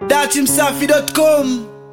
datimsafi.com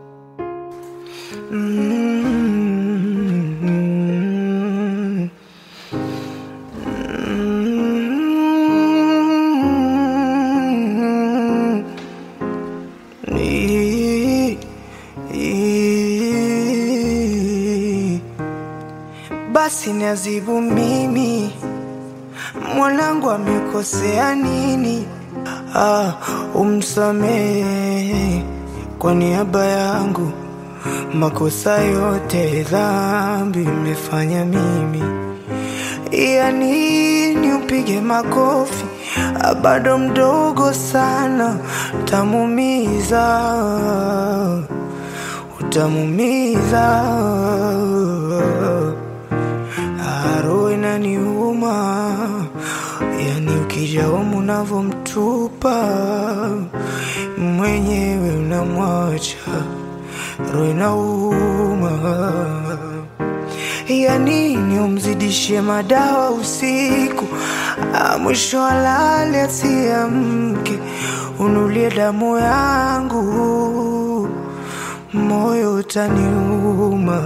Basi niazibu mimi, mwanangu amekosea nini? Ah, umsamehe kwa niaba yangu, makosa yote dhambi imefanya mimi. Ya nini upige makofi? Ah, bado mdogo sana, utamumiza, utamumiza. Roho inaniuma, yani ukija humu unavyomtupa mwenyewe unamwacha, roho inauma. Ya nini umzidishie madawa usiku, Ah, mwisho alale asiamke, unulie damu yangu, moyo utaniuma.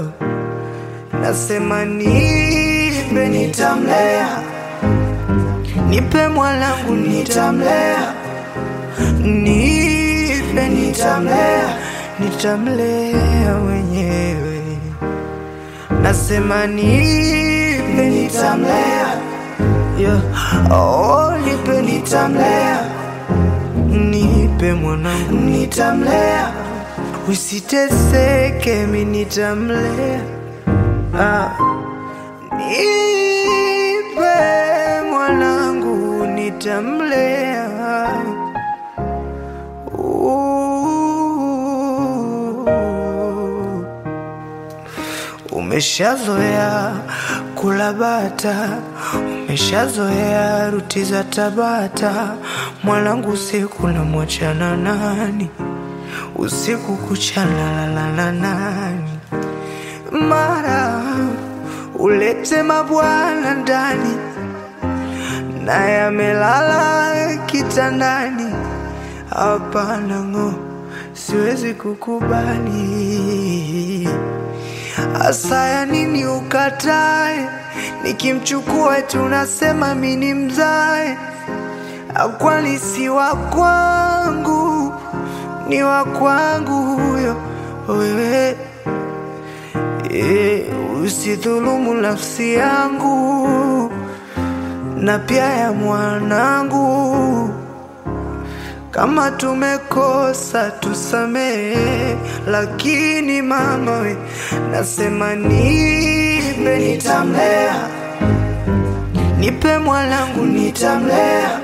Nasema nipe, nitamlea, nipe mwanangu, nitamlea, nipe, nitamlea, nitamlea mwenyewe. Nasema nipe, nitamlea, yeah. Oh, nipe, nitamlea, nipe mwanangu, nitamlea, usiteseke, mi nitamlea Ah, nipe mwanangu nitamlea. Uh, Umeshazoea kula bata, umeshazoea ruti za Tabata. Mwanangu usiku namwachana nani? Usiku kucha nalala na nani? mara ulete mabwana ndani, naye amelala kitandani. Hapana ng'o, siwezi kukubali. Asaya nini ukatae? Nikimchukua tunasema mini mzae, kwani si wa kwangu, ni wa kwangu huyo wewe Eh, usidhulumu nafsi yangu na pia ya mwanangu. Kama tumekosa tusamehe, lakini mama we, nasema nipe, nitamlea, nipe mwanangu, nitamlea,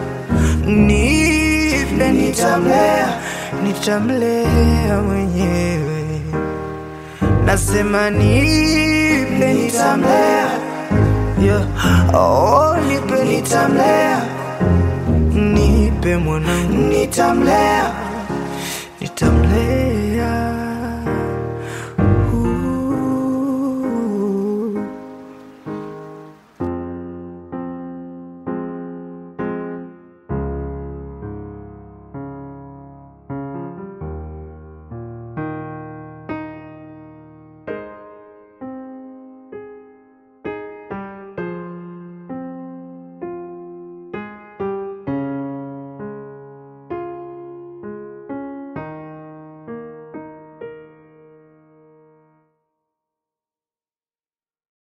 nipe, nitamlea, nitamlea mwenyewe nasema nipe nitamlea, yeah. Oh, nipe nitamlea, nipe mwanangu nitamlea,